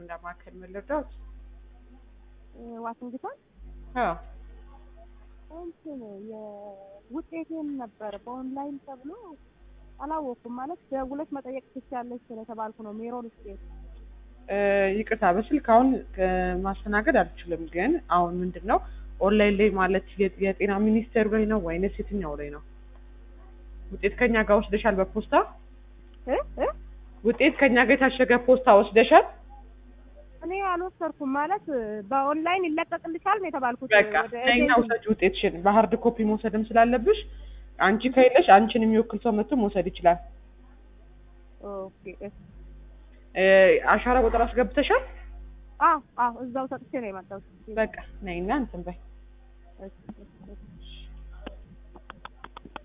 እንደማከል መለዳት ዋሽንግተን አዎ እንትን የውጤቴን ነበር በኦንላይን ተብሎ አላወኩም። ማለት ደውለሽ መጠየቅ ትችያለሽ ስለተባልኩ ነው። ሜሮን ስቴት እ፣ ይቅርታ በስልክ አሁን እ፣ ማስተናገድ አልችልም። ግን አሁን ምንድን ነው ኦንላይን ላይ ማለት የ- የጤና ሚኒስቴር ላይ ነው ወይንስ የትኛው ላይ ነው? ውጤት ከኛ ጋር ወስደሻል? በፖስታ እ እ ውጤት ከኛ ጋር የታሸገ ፖስታ ወስደሻል? እኔ አልወሰድኩም። ማለት በኦንላይን ይለቀቅልሻል ነው የተባልኩት። በቃ ወደ ከኛ ኤጀንሲ- ውሰጅ ውጤትሽን። በሀርድ ኮፒ መውሰድም ስላለብሽ አንቺ ከሌለሽ አንቺን የሚወክል ሰው መጥቶ መውሰድ ይችላል። ኦኬ እሺ። እ፣ አሻራ ቁጥር አስገብተሻል? አዎ አዎ፣ እዛው ሰጥቼ ነው የመጣሁት። በቃ ነይና እንትን በይ። እሺ፣ እሺ።